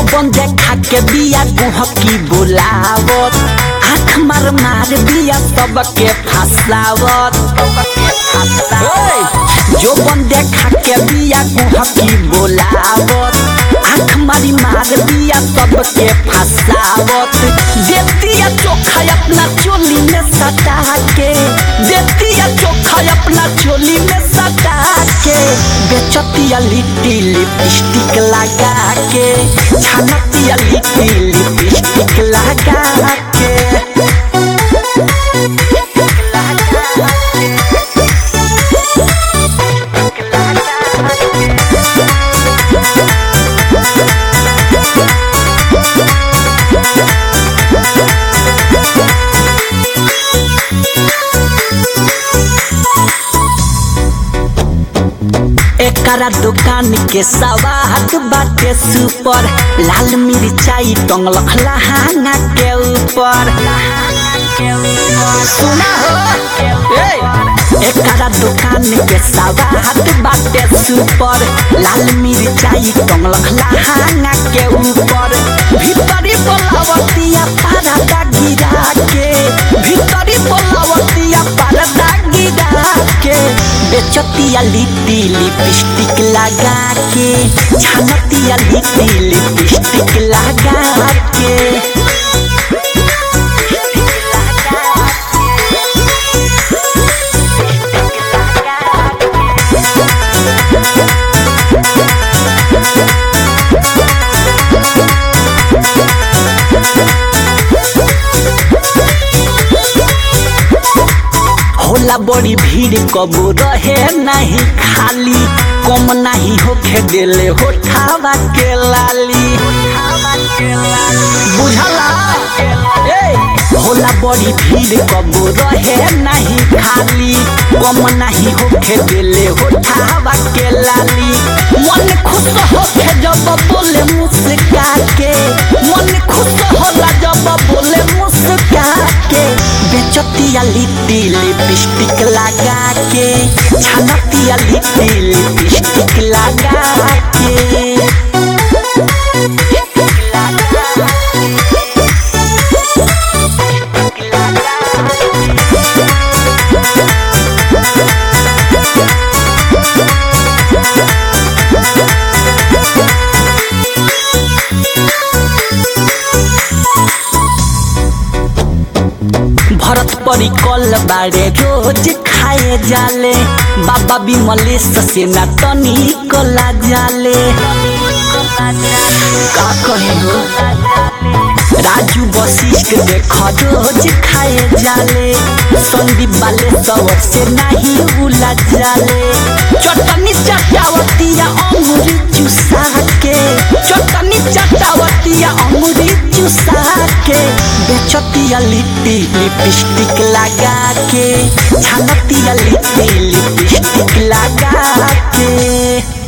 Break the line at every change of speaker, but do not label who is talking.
जोबन देखा के बिया गुहकी बुलावत आँख मार मार बिया सबके फसावत जोबन देखा के बिया गुहकी बुलावत आँख मारी मार बिया सबके फसावत देतिया चोखा अपना चोली में सटा के देतिया चोखा अपना चोली में सटा के बेचतिया लिट्टी लिपस्टिक लगा के छानतिया लिट्टी लिपस्टिक लगा के एकरा दुकान के सवाद बाटे सुपर लाल मिर्चाई टंगलख लहांगा के ऊपर सुना हो ए! एकरा दुकान के सवाद बाटे सुपर लाल मिर्चाई टंगलख लहांगा के ऊपर भीतरी बोलावतिया पारदा गिरा के भीतरी बोलावतिया पारदा गिरा के बेचतिया लिट्टी लिपस्टिक लगा के छानतिया लिट्टी लिपस्टिक लगा के होला बड़ी भीड़ कबो रहे नहीं खाली कम नहीं होखे देले होठावा के लाली बुझला ए होला बड़ी भीड़ कबो रहे नहीं खाली कम नहीं होखे देले होठावा के लाली मन खुश होखे जब बोले मुस्का के मन खुश होला जब बोले मुस्का के बेचतिया लिट्टी लिपस्टिक लगा के छानतिया लिट्टी लिपस्टिक लगा के भरत परी कल बाड़े रोज खाए जाले बाबा विमलेश से ना तनी कला जाले का कहे हो राजू वशिष्ठ देख रोज खाए जाले संदीप बाले सवर से नहीं उला जाले चटनी चटावतिया अंगूरी चुसा के चटनी चटावतिया अंगूरी चुसा के बेचतिया लिट्टी लिपस्टिक लगा के छानतिया लिट्टी लिपस्टिक लगा के